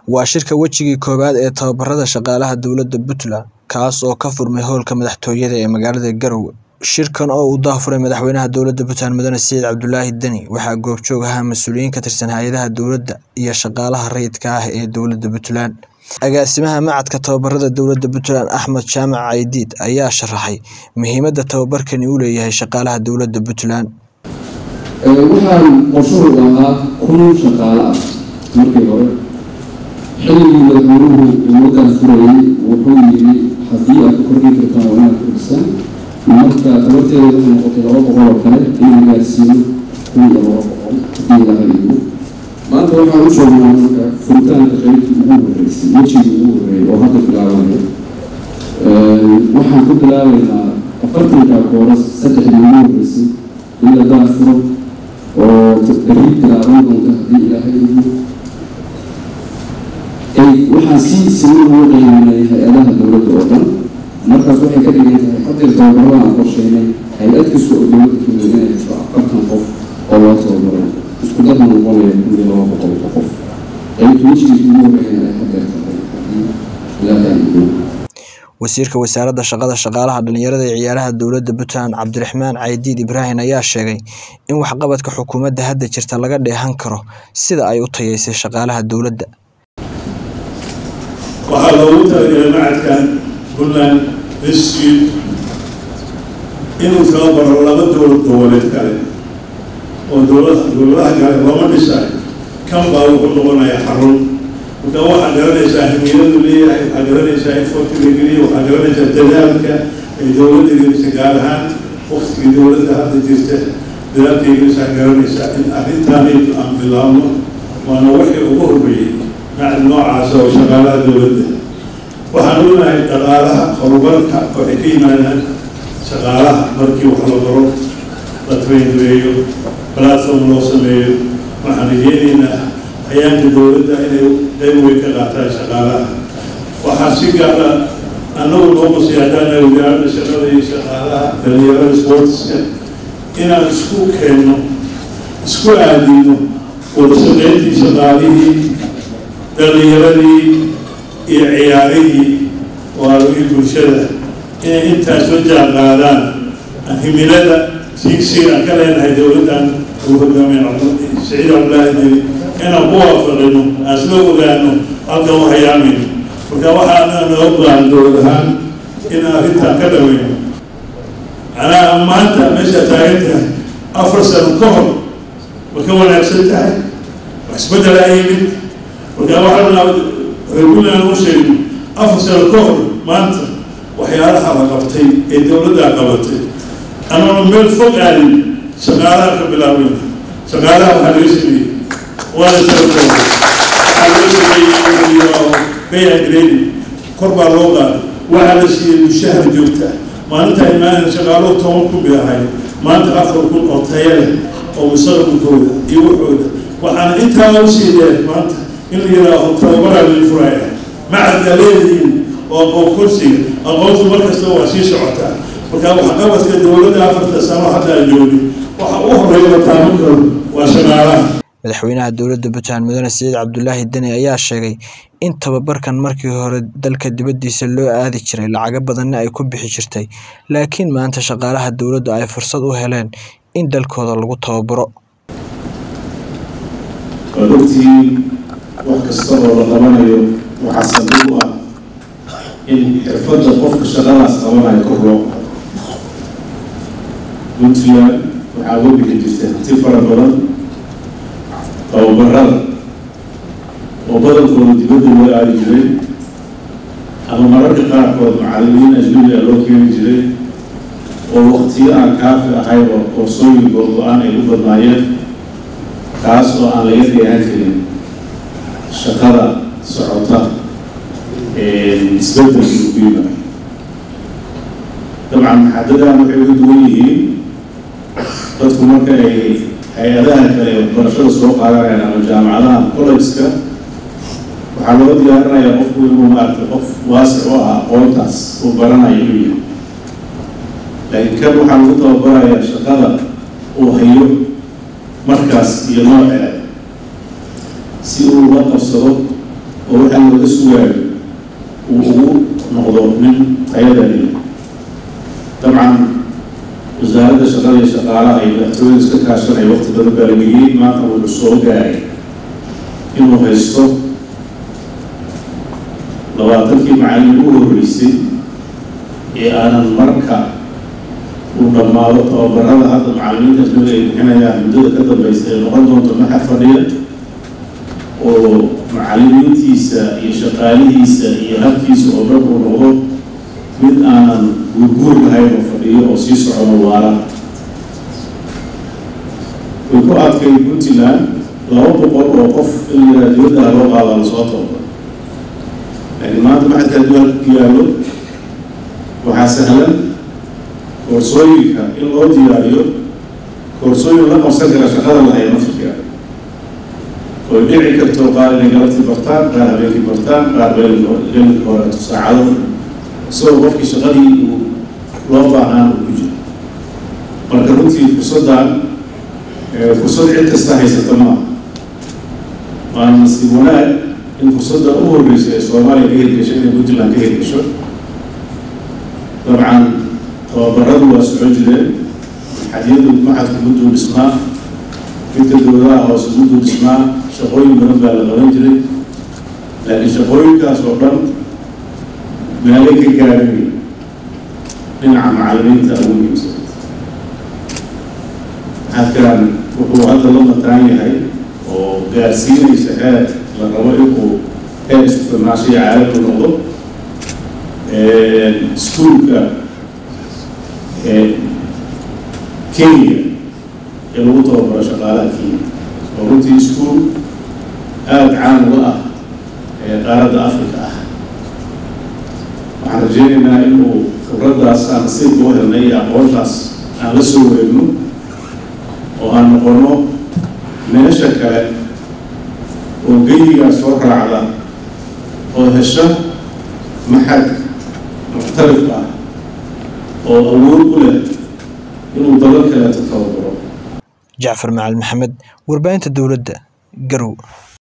waa shirka wejigii koowaad ee tababarada shaqaalaha dowladda Puntland kaas oo ka furmay howlka madaxtooyada ee magaalada Garowe shirkan oo uu daafuray madaxweynaha dowladda Puntland mudane Siciid Cabdulaahi Deni waxaa goobjoog ahaa mas-uuliyiin ka tirsan hay-adaha dowladda iyo shaqaalaha rayidka ah ee dowladda Puntland agaasimaha macadka tababarada dowladda Puntland Axmed Jaamac Caydiid ayaa sharaxay muhiimadda tababarkani u leeyahay shaqaalaha dowladda Puntland waxaan qorshuhu ahaa kun shaqaale ah markii hore xilligii madaxweynuhu ummaddan furayay wuxuu yidhi haddii aad ku kordhin kartaan waa inaad kordhisaan marka tabarteeda waxay noqotay laba boqol oo kale in la gaarsiiyo kun iyo laba boqol haddii laga dhigo maanta waxaan u joognaa marka furitaanka qaybtii ugu horreysay wejigii ugu horreeyay oo hadda bilaabanaya waxaan ku bilaabaynaa afartanka kooras saddexdii ugu horreysay in la daafuro oo berri bilaaban doonta haddii ilaahay igu waxaan si siman ugu qiiminay hay-adaha dowladda oo dhan markaas waxay ka dhigan tahay hadeer tababarada aan qorsheynay hay-ad kasta oo dowladda kamid inay hesho afartan qof oo loo tababaray isku darna noqonaya kun iyo laba boqol oo qof qaybta wejigiisa ugu horreeyana ay hadeer tahay haddii ilaahay igu wasiirka wasaaradda shaqada shaqaalaha dhalinyarada ee ciyaaraha dowladda Puntland Cabdiraxmaan Caydiid Ibraahin ayaa sheegay in waxqabadka xukuumadda hadda jirta laga dheehan karo sida ay u tayeysay shaqaalaha dowladda waxaa loogu talagalay macadkan puntland institute inuu tababaro laba dowlad goboleed kale oo dowlad dowladaha kale looma dhisayo kan baa wuxuu noqonayaa xarun marka waxaa garanaysaa himiiladu leeyahay waxaa garanaysaa in fortiga geliya waxaa garanaysaa dadaalka ay dowladda gelisa gaar ahaan waktigii dowladda hadda jirta dadaalkay gelisaa garanaysaa in arrintaanaydu aan bilaabno waana wixii ugu horreeyey macad noocaas oo shaqaalaha dowladda waxaan ognahay dhaqaalaha horumarka waxay ka yimaadaan shaqaalaha markii wax la baro la traingareeyo platform loo sameeyo waxaan rajeynaynaa hayaanka dowladda inay qayb weyn ka qaataan shaqaalaha waxaa si gaara annagu noo qosay haddaana wasaaradda shaqada iyo shaqaalaha dhalinyarada sportska inaan isku keenno isku aadino wada shaqeyntii shaqaalihii dhalinyaradii iyo ciyaarihii waalogii bulshada inay intaas la jaan qaadaan himilada siigsiga aan ka leenahay dowladdan uu hogaamiya saciid cabdulaahi deli inaan ku waafaqino aan isla ogaano halkan u hayaamayno marka waxaana noo baahan dowlad ahaan inaan arrintaan ka dhaweyno anaa maanta meesha taagan tahay afar sano ka hor ma ka wanaagsan tahay wax isbeddel aa yimid marka waxaana reer puntland u sheegno afar sano ka hor maanta waxyaalaha la qabtay ee dowladdaa qabatay anama meel fog aadin shaqaalaha ka bilaabeyna shaqaalaha waxaa laga sameeyey waana talagoa waxaa loo sameeyey pay and grading kor baa loo qaaday waxaa la siiyey mushahar joogta maalinta imaanaya shaqaaluhu toban kun bay ahayd maanta afar kun oo taya leh oo mustaqbalkooda iyo waxooda waxaana intaa u sii dheer maanta in la yidhaaho tababaraa lii furaya macadkaa leedihiin oo aqoon kursiga aqoontu mar kasta waa sii socotaa marka waxqabadka dowladda afarta sano haddaa joogi waxa u horeeya la taaban karo waa shaqaalaha madaxweynaha dowladda Puntland mudane Siciid Cabdulaahi Deni ayaa sheegay in tababarkan markii hore dalka dibaddiisa loo aadi jiray lacago badanna ay ku bixi jirtay laakiin maanta shaqaalaha dowladda ay fursad u heleen in dalkooda lagu tababaro waad ogtihiin wax kasta oo la qabanayo waxaa sabab u ah in xirfadda qofka shaqadaas qabanayo kor loo qaado puntland waxaa uga bixi jirtay hanti fara badan tababarada oo badankooda dibadda loo aadi jiray ama mararka qaarkood macallimiin ajnabiga loo keeni jiray oo waktiyo aan kaafi ahayba oo sooyin googo-aan ay u badnaayeen kaas oo aan laga dheehan karin shaqada socota isbeddelka ugu yimaado dabcan maxadadan waxay uga duwan yihiin dadku marka ay hay-adaha kale ee waxbarashada soo qaadanayaan ama jaamacadaha collegeska waxaa loo diyaarinayaa qofku inuu maaragtay qof waasic oo ah aqoontaas uu baranayo inuu yahay laakiin kan waxaa lagu tababarayaa shaqada uu hayo markaas iyo nooceeda si uu uga qabsado oo waxaa looga sugaayo uu ugu noqdo nin tayadani dabcan wasaaradda shaqada iyo shaqaalaha iyo madaxtooyada iska kaashanaya waqti badan baa la geliyey maanta wuxuu soo gaaray inuu haysto labaatankii macallin u horreysay ee aanan marka uu dhammaado tababarada hadda macallimiinta ajnabiga ay bixinayaan muddada ka dambaysa ee noqon doonto maxad fadhiya oo macallimiintiisa iyo shaqaalihiisa iyo habkiisa oo dhan uu noqdo mid aanan guurguur lahayn oo fadhiyo oo sii socono waala way ku adkay puntland laba boqol oo qof in la yidhaha dibadda loo qaadaa lasoo tababar laakiin maanta maxadka hadduu halka ku yaallo waxaa sahlan koorsooyinka in loo diyaariyo koorsooyin la qabsan kara shaqada lahayd nafirka oy dhici karto qaar inay galabtii bartaan qaar habeenkii bartaan qaar beelinka horeeto saacado isagoo qofkii shaqadii uu loo baahnaan uu ku jiro marka runtii fursaddan fursad cid kasta haysata maaha waana nasiib wanaag in fursadda u horreysa ee soomaaliya ka hirgasho inay puntland ka hirgasho dabcan tababaradu waa soco jireen xadiyadu maxadku mudduu dhisnaa midka dowladaha hoose mudduu dhisnaa shaqooyin badan baa la qaban jiray laakiin shaqooyinkaas oo dhan meelay ka gaarhay dhinaca macallimiinta ugu muhiimsan maxadkan wuxuu hadda la mataan yahay oo gaarsiinaysa heer la rabo inuu heer isku filnaasho iyo caalami noqdo iskuulka kenya ee lagu tababaro shaqaalaha kenya oo runtii iskuul aada caan uga ah ee qaaradda africa ah waxaan rajeynaynaa inuu khibraddaas aan nasiibka u helnay iyo aqoontaas aan la soo wareegno oo aan noqono meesha kale oo geyigaa soo raacda oo hesha maxad muxtarif ah oo awood u leh inuu dalal kaleeto tababaro jacfar macali maxamed warbaahinta dowladda garow